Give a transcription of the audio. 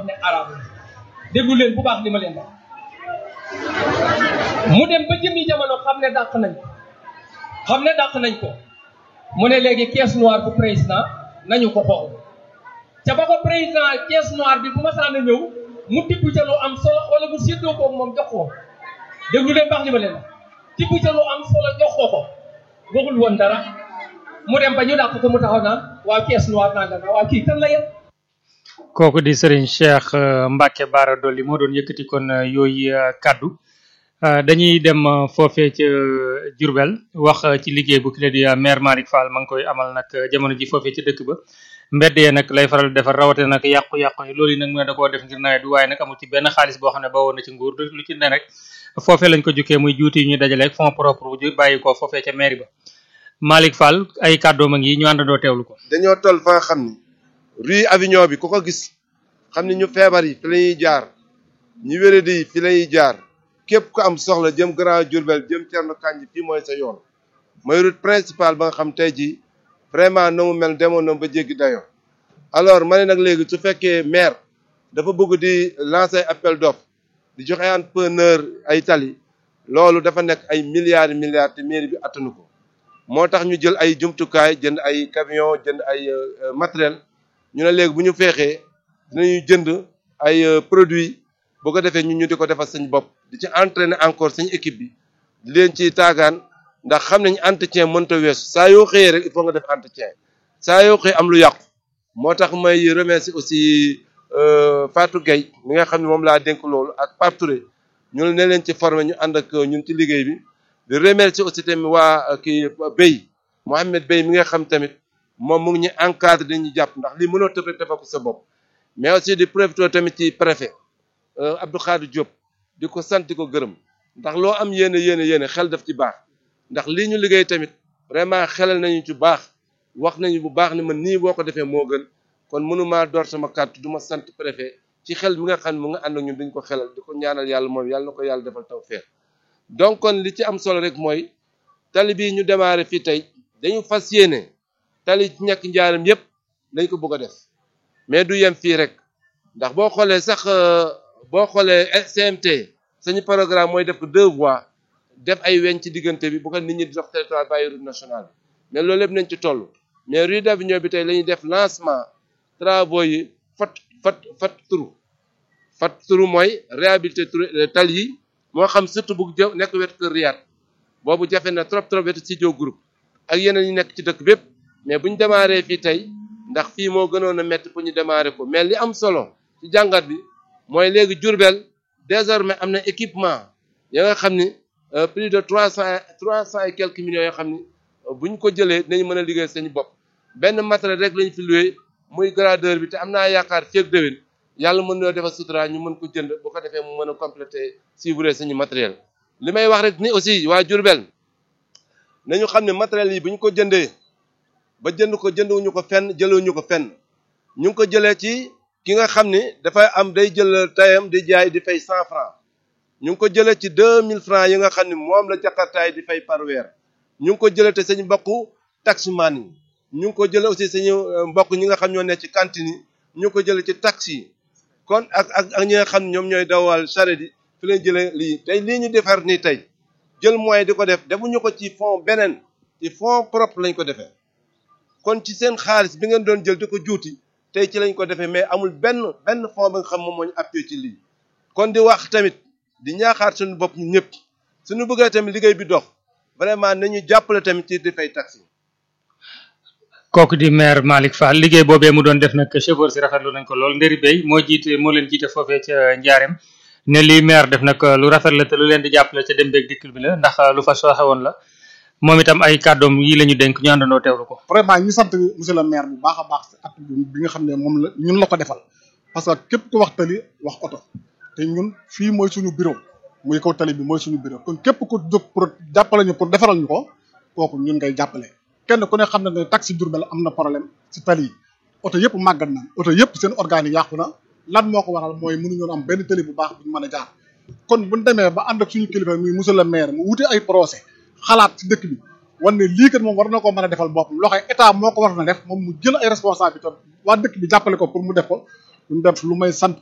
wax ne araam la déglu leen bu baax li ma leen wax mu dem ba jëmi jamono xam ne dàq nañ ko xam ne dàq nañ ko mu ne léegi caisse noire bu président nañu ko xool ca ba ko président caisse noire bi bu ma saan a ñëw mu tibb ca lu am solo wala mu séddoo ko moom jox ko déglu leen baax li ma leen wax tibb ca lu am solo jox ko ko waxul woon dara mu dem ba ñu dàq ko mu taxaw naan waa caisse noire nanga na waa kii kan la yem kooku di Serigne Cheikh euh, Mbacke Bara Dolly moo doon yëkkati kon euh, yooyu euh, kaddu dañuy dem foofee ca Diourbel wax ci liggéey bu kile di maire Malick Fall ma ngi koy amal nag jamono ji foofee ca dëkk ba mbedd yee nag lay faral defar rawate nag yàqu-yàqu yi loolu yi nag mu ne da koo def ngir nawet bi waaye nag amul ci benn xaalis boo xam ne bawoon na ci nguur lu ci ne rek foofee lañ ko jukkee muy juuti yi ñuy dajale ak fonds propre bu ju bàyyi ko foofee ca mairie ba Malick Fall ay kàddoom a ngi ñu àndandoo teewlu ko dañoo toll fa nga xam ni rue Avignon bi ku ko gis xam ni ñu feebar yi fi la ñuy jaar ñu wéradi yi fi la ñuy jaar képp ku am soxla jëm Grand Diourbel jëm Thierno Kandji fii mooy sa yoon mooy route principale ba nga xam tey jii vraiment na mu mel demoon na ba jéggi dayoo alors ma ne nag léegi su fekkee maire dafa bëgg di lancer appel d'offre di joxe entrepreneur ay tali loolu dafa nekk ay milliards milliards te mairie bi attanu ko moo tax ñu jël ay jumtukaay jënd ay camion jënd ay matériel ñu ne léegi bu ñu feexee dinañu jënd ay produits bu ko defee ñun ñu di ko defal suñ bopp di ci entraîner encore suñ équipe bi di leen ci taagaan ndax xam nañ entretien mënta weesu saa yoo xëyee rek il faut nga def entretien saa yoo xëy am lu yàqu moo tax may remercier aussi Fatou Gueye mi nga xam ne moom laa dénk loolu ak Pape Touré ñu ne leen ci former ñu ànd ak ñun ci liggéey bi di remercier aussi tamit waa kii Bey Mohamed Bey mi nga xam tamit moom mu ngi ñu encadré dañuy jàpp ndax lii mënoo tëb rek defal ko sa bopp mais aussi di profiter tamit ci préfet Abdou Khadir Diop di ko sant di ko gërëm ndax loo am yéene yéene yéene xel daf ci baax ndax lii ñu liggéey tamit vraiment xelal nañu ci baax wax nañu bu baax ni man nii boo ko defee moo gën kon mënumaa door sama kàddu du ma sant préfet ci xel mi nga xam ne mu nga ànd ak ñun dañ ko xelal di ko ñaanal yàlla moom yàlla na ko yàlla defal taw feex donc kon li ci am solo rek mooy tali bii ñu démarré fii tey dañu fas yéene tali ci ñàkk njaaram yépp dañ ko bëgg a def mais du yem fii rek ndax boo xoolee sax boo xoolee CMT sañu programme mooy def ko deux voies def ay weñ ci diggante bi bu ko nit ñi di dox territoire bàyyi route nationale bi mais loolu lépp nañ ci toll mais rue d'Avignon bi tey la ñuy def lancement travaux yi fat fat fat turu fat turu mooy réhabilité tali yi moo xam surtout bu jë nekk wetu kër Riyad boobu jafe na trop trop wetu studio groupe ak yeneen yi nekk ci dëkk bépp mais bu ñu démarré fii tey ndax fii moo gënoon a métti pour ñu démarré ko mais li am solo ci jàngat bi mooy léegi Diourbel désormais am na équipement ya nga xam ni plus de trois cent trois cent et quelques millions yoo xam ni bu ñu ko jëlee dinañ mën a liggéey seen bopp benn matériel rek lañ fi loué muy gradeur bi te am naa yaakaar feeg déwén yàlla mën noo defal sutura ñu mën ko jënd bu ko defee mu mën a compléter suivre suñu matériel li may wax rek ni aussi waa Diourbel nañu xam ne matériel yi bu ñu ko jëndee ba jënd ko jënduñu ko fenn jëlewuñu ko fenn ñu ngi ko jëlee ci ki nga xam ni dafay am day jël tayam di jaay di fay cent francs ñu ngi ko jëlee ci deux mille francs yi nga xam ne moom la jakartaay di fay par weer ñu ngi ko jëlee te sañu mbokku taximan yi ñu ngi ko jëlee aussi sañu mbokk ñi nga xam ñoo ne ci cantine yi ñu ngi ko jëlee ci taxi yi kon ak ak ak ñi nga xam ñoom ñooy dawal charrette yi fi leen jëlee lii tey lii ñu defar nii tey jël moyen di ko def defuñu ko ci fond beneen ci fond propre lañ ko defee kon ci seen xaalis bi ngeen doon jël di ko juuti tey ci lañ ko defee mais amul benn benn fond ba nga xam moom moo ñu appuyé ci lii kon di wax tamit di ñaaxaat suñu bopp ñu ñëpp suñu bëggee tamit liggéey bi dox vraiment nañu jàppale tamit ci di fay taxi kooku di maire Malick Fall liggéey boobee mu doon def nag chauffeur si rafetlu nañ ko lool ndëri bay moo jiite moo leen jiite foofee ca Njaareem ne lii maire def nag lu rafet la te lu leen di jàppale ca dem beeg dikk bi la ndax lu fa sooxe woon la moom itam ay kàddoom yi la ñu dénk ñu àndandoo teewlu ko. vraiment ñu sant monsieur le maire bu baax a baax at bi nga xam ne moom la ñun la ko defal parce que képp ku wax tali wax oto te ñun fii mooy suñu bureau muy kaw tali bi mooy suñu bureau kon képp ku jóg pour jàppale ñu pour defaral ñu ko kooku ñun ngay jàppale. kenn ku ne xam na ne taxi Diourbel am na problème ci tali yi oto yëpp màggat na oto yëpp seen organes yi yàqu na lan moo ko waral mooy mënuñu am benn tali bu baax bu ñu mën a jaar kon bu ñu demee ba ànd ak suñu kilifa muy monsieur le maire mu wuti ay procès xalaat ci dëkk bi wan ne lii kat moom war na koo mën a defal boppam loxo état moo ko war na def moom mu jël ay responsabilité waa dëkk bi jàppale ko pour mu def ko lu mu def lu may sant